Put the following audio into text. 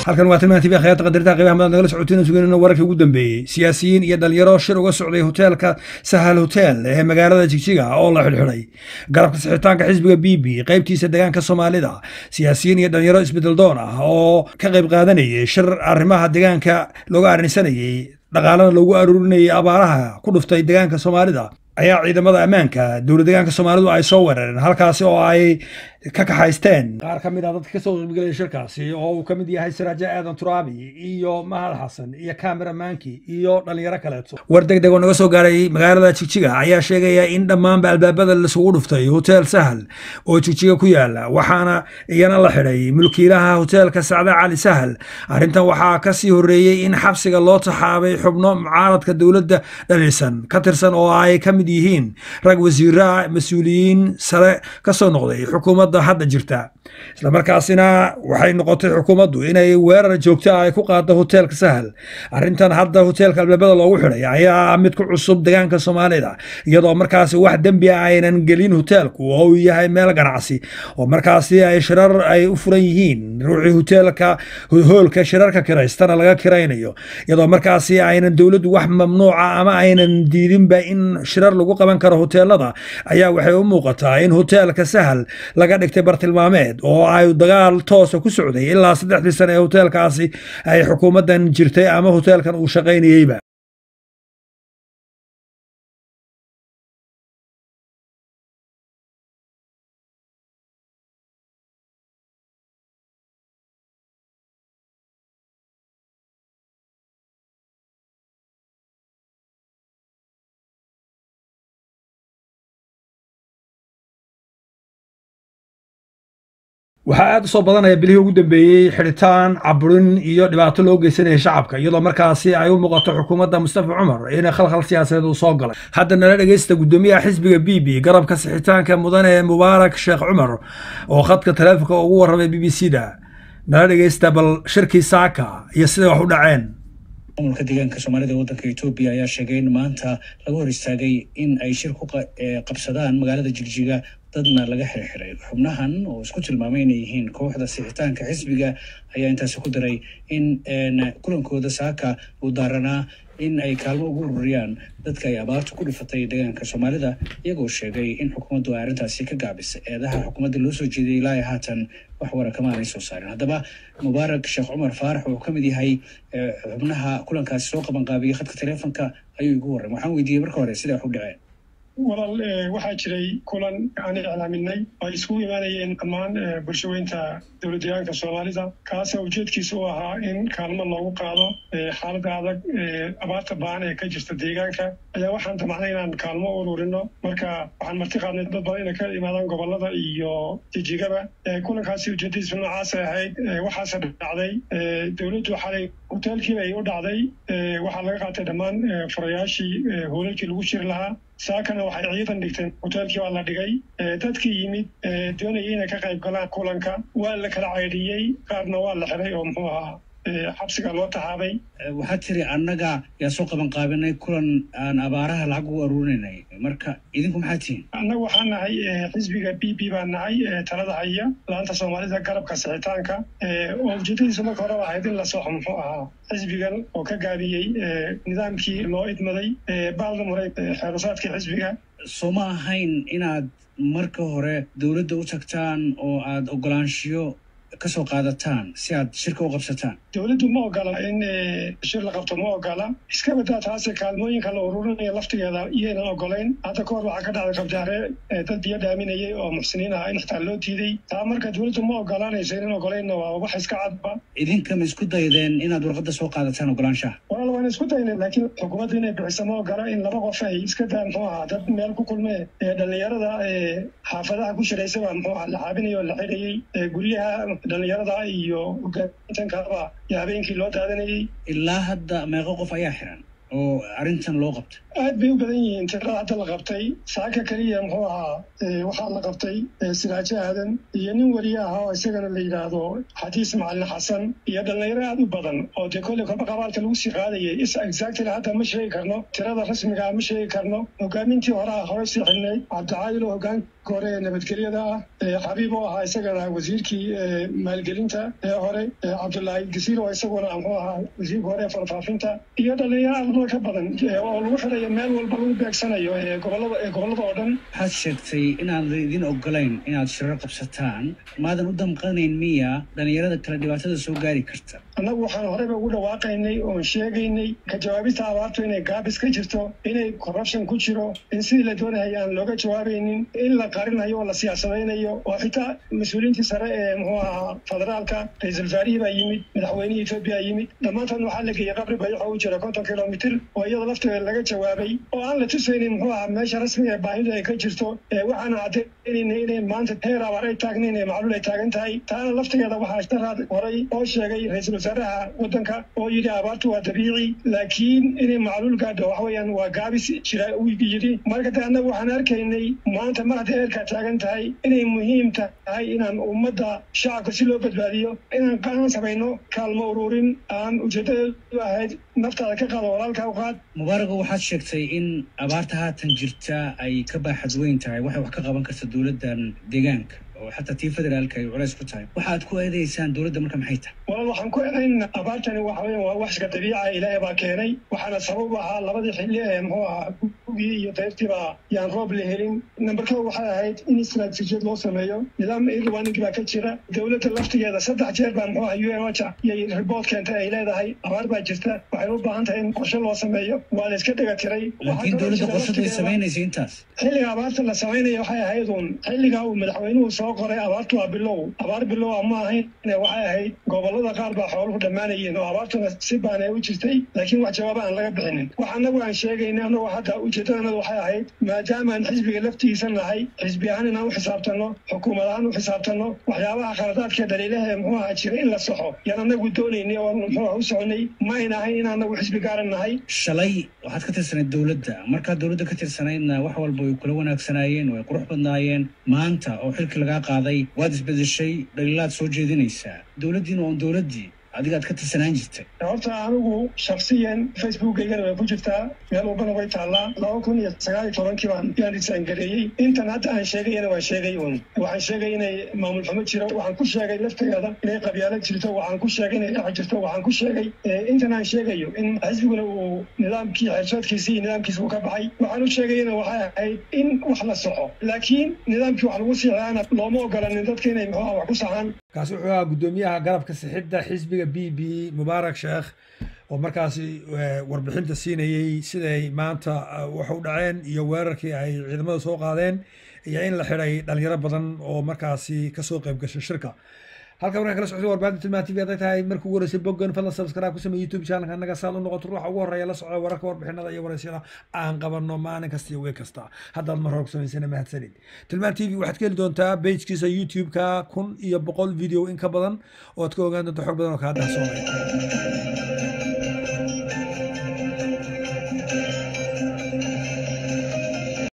halkan waa tilmaan tv khayarta qadaritaha qiimaha madaad nagala socotiin suganayno wararkii ugu dambeeyey siyaasiyiin iyo dhalinyaro shir uga socday hoteelka sahal hotel ee magaalada jigjiga oo la xidhxidhay garabka sixitaanka xisbiga b b qaybtiisa deegaanka soomaalida siyaasiyiin iyo dhalinyaro isbedel doon ah oo ka qayb qaadanayay shir arrimaha deegaanka looga arrinsanayey dhaqaalana loogu aruurinayay abaaraha ku dhuftay deegaanka soomaalida ayaa ciidamada ammaanka dowlad deegaanka soomaalidu ay soo weerareen halkaasi oo ay ka kaxaysteen qaar ka mid ah dadka kasoo qaybgelaya shirkaasi oo uu ka mid yahay siraajo aadan turaabi iyo mahad xasan iyo kamera maanki iyo dhalinyaro kaleeto war deg deg oo naga soo gaaray magaalada jigjiga ayaa sheegaya in dhammaanba albaabada laisugu dhuftay hotel sahal oo jigjiga ku yaala waxaana iyana la xidhay mulkiilaha hoteelka sacda cali sahal arrintan waxaa kasii horreeyey in xabsiga loo taxaabay xubno mucaaradka dowladda dhalisan ka tirsan oo ay ka mid yihiin rag wasiira mas-uuliyiin sare kasoo noqday xukuumadda hadda jirta islamarkaasina waxay noqotay xukuumaddu inay weerar joogto ah ay ku qaado hoteelka sahal arrintan hadda hoteelka albaabada loogu xidhay ayaa mid ku cusub deegaanka soomaalida iyadoo markaasi wax dembi ah aynan gelin hoteelku oo uu yahay meel ganacsi oo markaasi ay shirar ay u furan yihiin ruuxii hoteelka hoolka shirarka kiraystana laga kiraynayo iyadoo markaasi aynan dowladdu wax mamnuuca ama aynan diidinba in shirar lagu qaban karo hoteelada ayaa waxay u muuqataa in hoteelka sahal laga dhigtay bartilmaameed oo ay dagaal toosa ku socday ilaa saddexdii sane ee hoteelkaasi ay xukuumaddan jirtay ama hoteelkan uu shaqaynayeyba waxaa aad u soo badanaya bilihii ugu dambeeyey xidhitaan caburin iyo dhibaato loo geysanaya shacabka iyadoo markaasi ay u muuqato xukuumadda mustafa cumar in khalkhal siyaasadeed uu soo galay hadda nala dhegeysta guddoomiyaha xisbiga b b garabka sixitaanka mudane mubaarak sheekh cumar oo khadka taleefonka ugu warramay b b c da nala dhegeysta bal shirkii saaka iyo siday wax u dhaceen maamulka deegaanka soomaalida ee waddanka etoobiya ayaa sheegay in maanta laga hor istaagay in ay shir ku qabsadaan magaalada jigjiga dadna laga xirxiray xubnahan oo isku tilmaamay inay yihiin kooxda sixitaanka xisbiga ayaa intaasi ku daray in kulankooda saaka uu daaranaa in ay kaalmo ugu ururiyaan dadka ay abaartu ku dhifatay deegaanka soomaalida iyagoo sheegay in xukuumaddu ay arrintaasi ka gaabisay eedaha xukuumadda loo soo jeeday ilaa haatan wax wara kama aanay soo saarin haddaba mubaarak sheekh cumar faarax wuxuu ka mid yahay xubnaha kulankaasi soo qabanqaabiyey khadka taleefonka ayuu igu warramay waxaan weydiiyey marka hore siday wax u dhaceen walaal waxaa jiray kulan aan iclaaminay ay iskugu imaanayeen dhammaan bulshaweynta dowlad deegaanka soomaalida kaasoo ujeedkiisa u ahaa in kaalmo loogu qaado xaaladda adag abaarta baan ee ka jirta deegaanka ayaa waxaan damacnay inaan kaalmo u ururino marka waxaan marti qaadnay dad badan inay ka imaadaan gobolada iyo jijigaba kulankaasi ujeedadiisu noocaasay ahayd waxaase dhacday dowladdu xalay hoteelkiiba ay u dhacday waxaa laga qaatay dhammaan furayaashii hoolalkii lagu jiri lahaa saakana waxay ciidan dhigteen hoteelkii waa la dhigay dadkii yimid doonayay inay ka qayb galaan kulanka waa la kala caydhiyey qaarna waa la xiray oo muxuu ahaa xabsiga loo taxaabay waxaad tiri annaga yaa soo qaban qaabinay kulan aan abaaraha lacag ugu aruurinay marka idinku maxaa tihiin annagu waxaan nahay xisbiga b b baan nahay talada haya laanta soomaalida garabka sixitaanka oo ujeedadiisu marka hore ahayd in la soxo muxuu ahaa xisbigan oo ka gaabiyey nidaamkii loo idmaday baalda muray xeerusaadkii xisbiga soo ma ahayn inaad marka hore dowladda u tagtaan oo aad ogolaanshiyo kasoo qaadataan si aad shirka u qabsataan dowladdu ma ogola in shir la qabto ma ogola iska badaa taase kaalmooyinka la ururinaya laftigeeda iyaynan ogolayn hadda ka hor waxaa ka dhacday qabjaare dad biyo dhaaminayay oo muxsiniin ah in xitaa loo diiday taa marka dowladdu ma ogolaanayso inan ogolaynna waa wax iska cadba idinka ma isku daydeen inaad warqadda soo qaadataan ogolaanshaha walaal waan isku daynay laakiin xukuumaddu inay bixiso ma ogola in laba qof ay iska daa muxuu ahaa dad meel ku kulmee dhalinyarada xaafadaha ku shiraysaba muxuu ahaa la xaabinayay oo la xidhayay guryaha dhalinyarada iyo hogaamintankaba iyo habeenkii loo daadanayay ilaa hadda meeqo qof ayaa xiran oo arrintan loo qabtay aad bay u badan yihiin tirada hadda la qabtay saaka keliya muxuu ahaa waxaa la qabtay siraajo aadan iyo nin weriye ahaa oo isagana la yidhaahdo xadiis macalin xasan iyo dhalinyaro aad u badan oo dee kolley kolba qabaalka lagu sii qaadayay is exactly hadda ma sheegi karno tirada rasmigaa ma sheegi karno hogaamintii horaa hore sii xilnayd cabdicaadil oo hogaan hore ee nabadgelyada ah xabiib oo ahaa isagana wasiirkii maalgelinta ee hore cabdullaahi gasiir oo isaguna muxuu ahaa wasiirka hore ee farfaafinta iyo dhalinyaro armo ka badan oo lagu xirayo meel walba lagu beegsanayo ee gobolada ee gobolada oo dhan waxaad sheegtay inaan idin ogolayn inaad shirar qabsataan maadan u damqanayn miya dhalinyarada kale dhibaatada soo gaari karta annagu waxaan horeyba ugu dhawaaqaynay oon sheegaynay ka jawaabista abaartu inay gaabis ka jirto inay corruption ku jiro in sidii la doonahaya aan looga jawaabaynin in la qarinayo oo la siyaasadaynayo oo xitaa mas-uuliyiintii sare ee muxuu ahaa federaalka ra-iisul wasaarihii baa yimid madaxweynihii etoobiya yimid dhammaantood waxaa la geeyey qabri bayaxo u jira konton kilomitir oo iyada lafteeda laga jawaabay oo aan la tusaynin muxuu ahaa meesha rasmiga ee baahidu ay ka jirto waxaana caddaynayna inay maanta heer abaar ay taagnayn ee macluul ay taagan tahay taana laftigeeda waxaa daraad horay oo sheegay ra-iisul wasaaraha waddanka oo yidhi abaartu waa dabiici laakiin inay macluul gaadho waxa weeyaan waa gaabis jira uu yidhi marka de annagu waxaan arkaynay maanta mar hadday eerkaa taagan tahay inay muhiim tahay inaan ummadda shacabka si loo badbaadiyo inaan qaan samayno kaalmo ururin aan ujeedadeedu ahayd naftaada ka qaado walaalka u qaad mubaarago waxaad sheegtay in abaarta haatan jirta ay ka baaxad weyn tahay waxay wax ka qaban karta dowladdan deegaanka oo xataa tii federaalka ay culays ku tahay waxaad ku eedaysaan dowladda marka maxay tahay walaal waxaan ku eedayn abaartani waxa weya waa waxska dabiica ilaahay baa keenay waxaana sabab ahaa labadii xilli ee muxuu ahaa gugii iyo dayrtiiba yaan roob la helin number kow waxay ahayd in istaraatiijiyad loo sameeyo nidaam irwaning baa ka jira dowladda laftigeeda saddex jeer baa muxuu ahaa u n ocha iyay report keentay ay leedahay abaar baa jirta waxay u baahan tahay in qorshe loo sameeyo waa la iska dhega tiray laakiin dowladda qorsada ay samaynaysa intaas xilliga abaarta la samaynaya waxay ahayd uun xilliga uu madaxweynuhu soo qoray abaartu waa bilow abaar bilow a ma ahayn waxay ahayd gobolada qaar baa xooluhu dhammaanayeen oo abaartuna si baanay u jirtay laakiin wax jawaaba aan laga bixinin wax annagu aan sheegayna annagu hadda ujeedadanadu waxay ahayd maadaama aan xisbiga laftiisa nahay xisbi ahaan inaan u xisaabtanno xukuumad ahaan u xisaabtanno waxyaabaha khaladaadka dhaliilaha ee muxuu ahaa jira in la saxo yaan annagu doonaynay oo muxuu aha u soconay ma ayn ahayn in annagu xisbi gaaran nahay shalay waxaad ka tirsanayd dowladda markaad dowladda ka tirsanaydna wax walba way kula wanaagsanaayeen way qurux badnaayeen maanta oo xilkii lagaa qaaday waad isbedeshay dhaliilaad soo jeedinaysaa dowladdiina waa un dowladdii adigaad ka tirsanaan jirtay horta anigu shaksiyan facebookaygana way ku jirtaa meel walbana way taallaa laba kun iyo sagaal iyo tobankii baan yaan disaangareeyey intan hadda aan sheegayana waa sheegay un waxaan sheegay inay maamul xumo jiro waxaan ku sheegay laftigeeda inay qabyaalo jirto waxaan ku sheegay inay dhac jirto waxaan ku sheegay intan aan sheegayo in xisbiguna uu nidaamkii xeersoodkiisi iyo nidaamkiisa uu ka baxay waxaan u sheegayana waxay ahayd in wax la soxo laakiin nidaamkii wax lagu siixaana looma ogolanin dadka inay muxuu wax ku saxaan kaasi wuxuu ahaa guddoomiyaha garabka sixidda xisbiga b b mubaarak sheekh oo markaasi warbixinta siinayey siday maanta wax u dhaceen iyo weerarkii ay ciidamada soo qaadeen iyo in la xidhay dhalinyaro badan oo markaasi kasoo qayb gashay shirka halka markaan kala socday warbaahinta tilmaan tv hadday tahay markii ugu horeysay boggan fadlan subscribe ku samey youtube channelka annaga saad u noqoto ruuxa ugu horreeya la socda wararka warbixinada iyo waraysyada aan qabanno maalin kasta iyo week kasta haddaad mar hore ku samaysana mahadsanid tilmaan tv waxaad ka heli doontaa pagekiisa youtube-ka kun iyo boqol video in ka badan oo aad ka ogaan doonta xog badan oo kaa dahsoonay